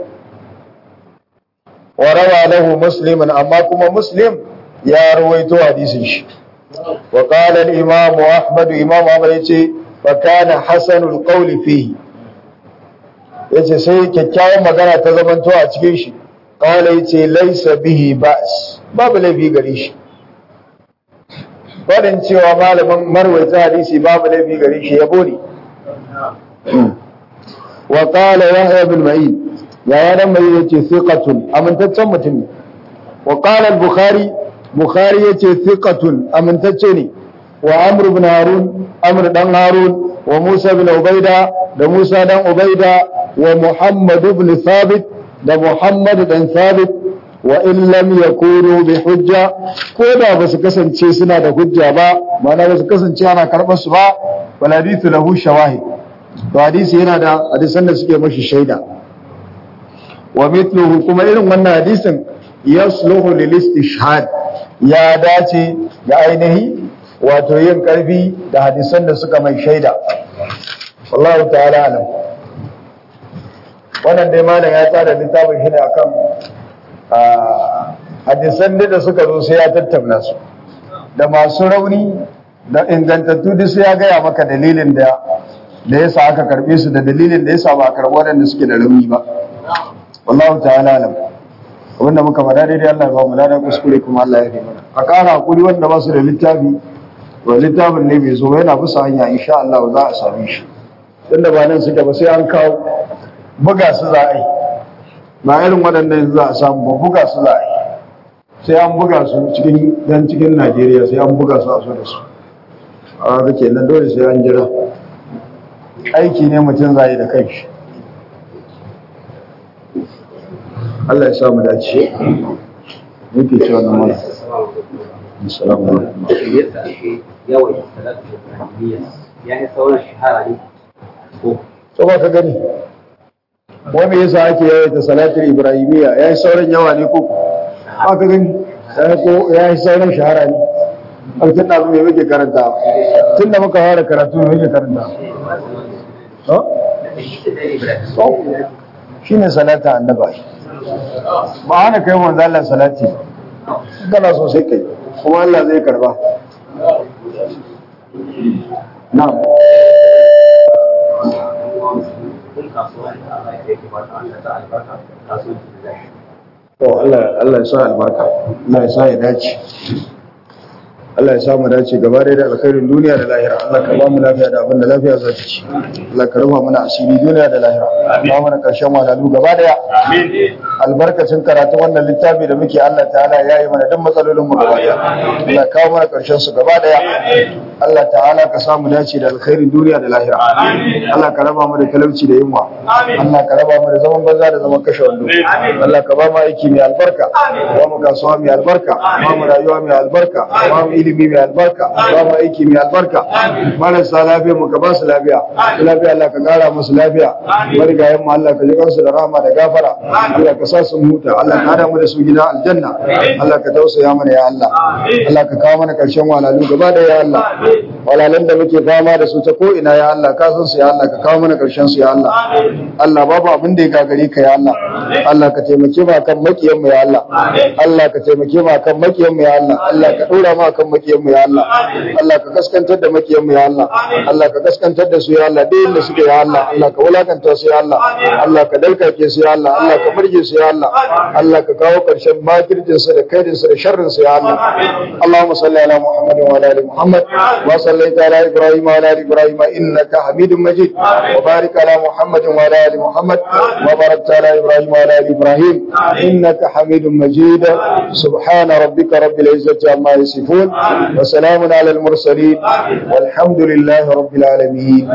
wa rawa lahu musliman amma kuma muslim ya rawaito hadisin shi wa qala al-imam ahmad imam ahmad yace fa kana hasanul qawli fihi yace sai kyakkyawan magana ta zamanto a cikin shi qala yace laysa bihi ba's babu laifi gare shi Faɗin cewa malamin marwaita hadisi babu laifi gare shi yabo ne wa qala yahya bin ma'in ya ya dan mai yace thiqatun amintaccen mutum ne wa qala al-bukhari bukhari yace thiqatun amintacce ne wa amr ibn harun amr dan harun wa musa bin ubaida da musa dan ubaida wa muhammad ibn thabit da muhammad dan thabit wa in lam yakunu bi hujja ko da ba su kasance suna da hujja ba ma'ana ba su kasance ana karɓar su ba wal hadithu lahu shawahid to hadisi yana da hadisan da suke mashi shaida wa mithluhu kuma irin wannan hadisin yasluhu lil istishhad ya dace da ainihi wato yin karfi da hadisan da suka mai shaida wallahu ta'ala alam wannan dai malam ya tsara littafin shi ne akan hadisan da suka zo sai ya tattauna su da masu rauni da ingantattu duk sai ya gaya maka dalilin da da yasa aka karbe su da dalilin da yasa ba a karbi waɗanda suke da rauni ba wallahu ta'ala alam wanda muka faɗa daidai Allah ya ba mu lada kuskure kuma Allah ya yi mana a ƙara hakuri wanda ba su da littafi to littafin ne bai zo ba yana bisa hanya insha Allah za a same shi tunda ba nan suke ba sai an kawo buga su za a yi ba irin waɗannan za a samu ba buga su za a yi sai an buga su cikin dan cikin Najeriya sai an buga su a so da su a ga kenan dole sai an jira aiki ne mutum zai da kai shi Allah ya sa mu dace yake cewa na mana assalamu alaikum yadda ake yawan salatu ibrahimiyya ya yi sauran shahara ne ko to ba ka gani wai me yasa ake yawaita salatul ibrahimiyya yayi sauran yawa ne ko ba ka gani sai ko yayi sauran shahara ne alkin da me muke karanta tunda muka fara karatu me muke karanta to to shine salata annabi ba hana kai manzo Allah salati kana so sai kai kuma Allah zai karba na'am kun kasuwa da Allah ya ke ba ta Allah ta albarka kasuwanci da zai To Allah Allah ya sa albarka, Allah ya sa ya dace. Allah ya sa mu dace gaba da alkhairin duniya da lahira. Allah ka ba mu lafiya da abin da lafiya za ta ci. Allah ka rufa mana asiri duniya da lahira. Ba mana karshen wadalu gaba daya. Albarkacin karatu wannan littafi da muke Allah ta'ala ya yi mana duk matsalolin mu gaba daya. Allah ka kawo mana karshen su gaba daya. Allah ta'ala ka sa mu dace da alkhairin duniya da lahira. Allah ka raba mu da talauci da yunwa. Allah ka raba mu da zaman banza da zaman kashe wando. Allah ka ba mu aiki mai albarka. Ba mu kasuwa mai albarka. Ba mu rayuwa mai albarka. Ba mu ilimi mai albarka. Ba mu aiki mai albarka. Marasa lafiya mu ka ba su lafiya. Su lafiya Allah ka kara musu lafiya. Marigayen mu Allah ka ji kansu da rahama da gafara. Allah ka sa su huta. Allah ka hada mu da su gida aljanna. Allah ka tausaya mana ya Allah. Allah ka kawo mana karshen walalu gaba da ya Allah. Walalan da muke fama da su ta ko ina ya Allah ka san su ya Allah ka kawo mana karshen su ya Allah. Allah babu abin da ya gagare ka ya Allah. Allah ka taimake mu akan makiyan mu ya Allah. Allah ka taimake mu akan makiyan mu ya Allah. Allah ka dora mu akan makiyan mu ya Allah. Allah ka kaskantar da makiyan mu ya Allah. Allah ka kaskantar da su ya Allah duk inda suke ya Allah. Allah ka wulakanta su ya Allah. Allah ka dalkake su ya Allah. Allah ka murje su ya Allah. Allah ka kawo karshen makirjin su da kaidin su da sharrin su ya Allah. Allahumma salli ala Muhammad wa ala ali Muhammad ما صليت على إبراهيم وعلى آل إبراهيم إنك حميد مجيد وبارك على محمد وعلى آل محمد وباركت على إبراهيم وعلى آل إبراهيم إنك حميد مجيد سبحان ربك رب العزة عما يصفون وسلام على المرسلين والحمد لله رب العالمين